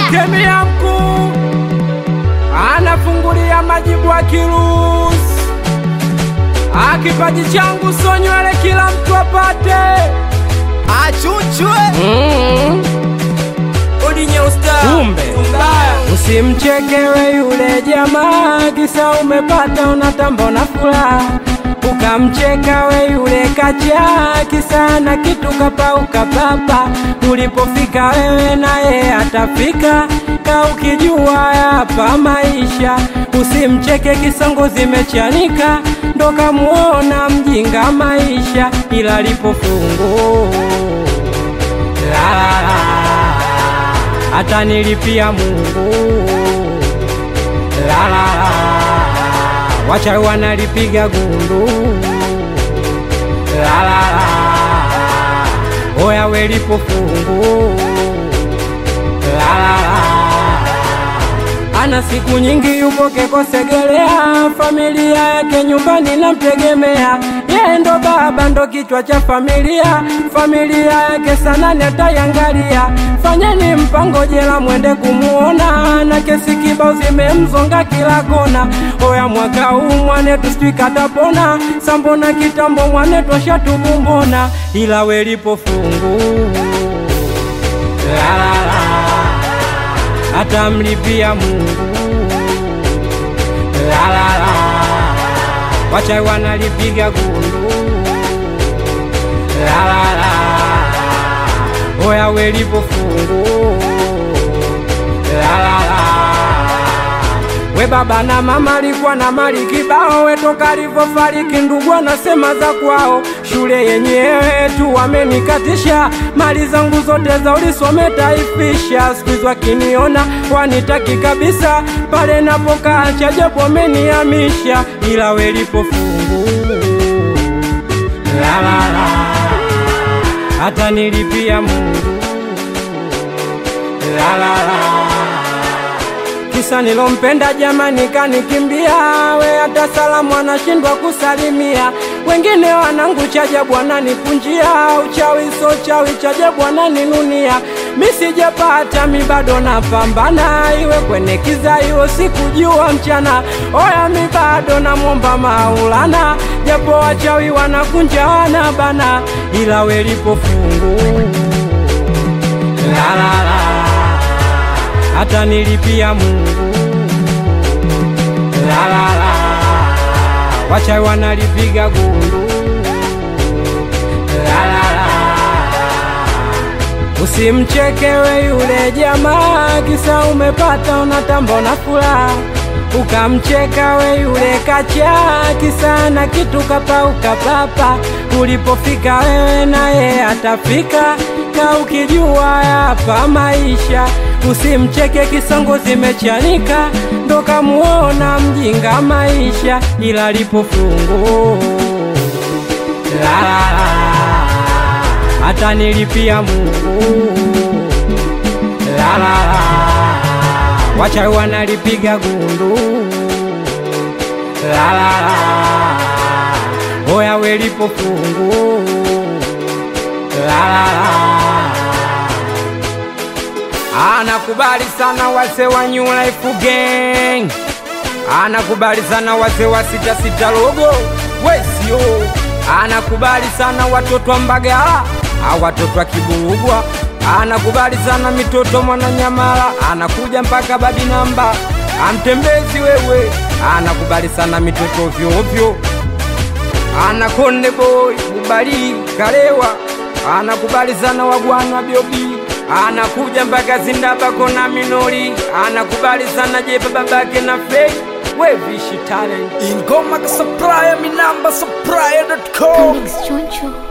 Kemia mkuu anafungulia majibu akiruhusu. Ah, kipaji changu so nywele kila mtu apate. achuchwe Mm. odinye usta Kumbe usimchekewe yule jamaa, kisa umepata unatamba na furaha, ukamcheka we yule kacha, kisa na kitu kapauka papa. Ulipofika wewe naye atafika, ka ukijua hapa maisha. Usimcheke kisongo zimechanika, ndo kamuona mjinga maisha, ila lipofungu la la la hata nilipia Mungu la la la, wacha wanalipiga gundu la la la, oya welipo fungu la la la, ana siku nyingi yupo Kekosegelea, familia yake nyumbani namtegemea, yeye ndo baba ndo kichwa cha familia, familia yake sana netayangalia. Fanyeni mpango jela mwende kumuona, na kesi kibao zimemzonga kila kona. Oya mwaka huu mwanetu sijui katapona, sambona kitambo mwanetu ashatubumbona, ila welipo fungu la la la atamlipia Mungu la la la, wacha wanalipiga gundu la la la, oya welipo fungu la la la, we baba na mama alikuwa na mali kibao, we toka alivyofariki ndugu anasema za kwao, shule yenyewe tu wamenikatisha, mali zangu zote za ulisome taifisha, siku hizi wakiniona wanitaki kabisa, pale napokaa chajabu wamenihamisha, ila welipo fungu la la la, hata nilipia Mungu la la la kisa nilompenda jamani kanikimbia, we hata salamu anashindwa kusalimia. Wengine wanangu chajabu wananipunjia, uchawi so chawi chajabu wananinunia. Mi sijapata mi bado napambana, iwe kwenye kiza iwe sikujua mchana. Oya mi bado namwomba Maulana, japo wachawi wanakunja wanabana, ila welipo fungu la la la hata nilipia Mungu la la la, wacha wanalipiga gundu la la la, usimchekewe yule jamaa, kisa umepata unatamba na furaha ukamcheka we yule kacha, kisa na kitu kapauka papa. Ulipofika wewe naye atafika, ka ukijua hapa maisha. Usimcheke kisongo zimechanika, ndo kamuona mjinga maisha, ila lipo fungu la la la, hata nilipia Mungu la la la wacha wanalipiga gundu la la la, oya welipo fungu la la la. Anakubali sana wase wa New Life Gang, anakubali sana wase wa sita sita logo wesio, anakubali sana watoto wa Mbagala, au watoto wa Kiburugwa anakubali sana mitoto Mwananyamala, anakuja mpaka badi namba amtembezi wewe, anakubali sana mitoto ovyo ovyo, anakonde boy Bubali Kalewa, anakubali sana wagwana Biobi, anakuja mpaka Zindaba kona Minori, anakubali sana Jepa babake na Fei wevishi talent ingoma ka supplier mi namba supplier.com Felix Choncho.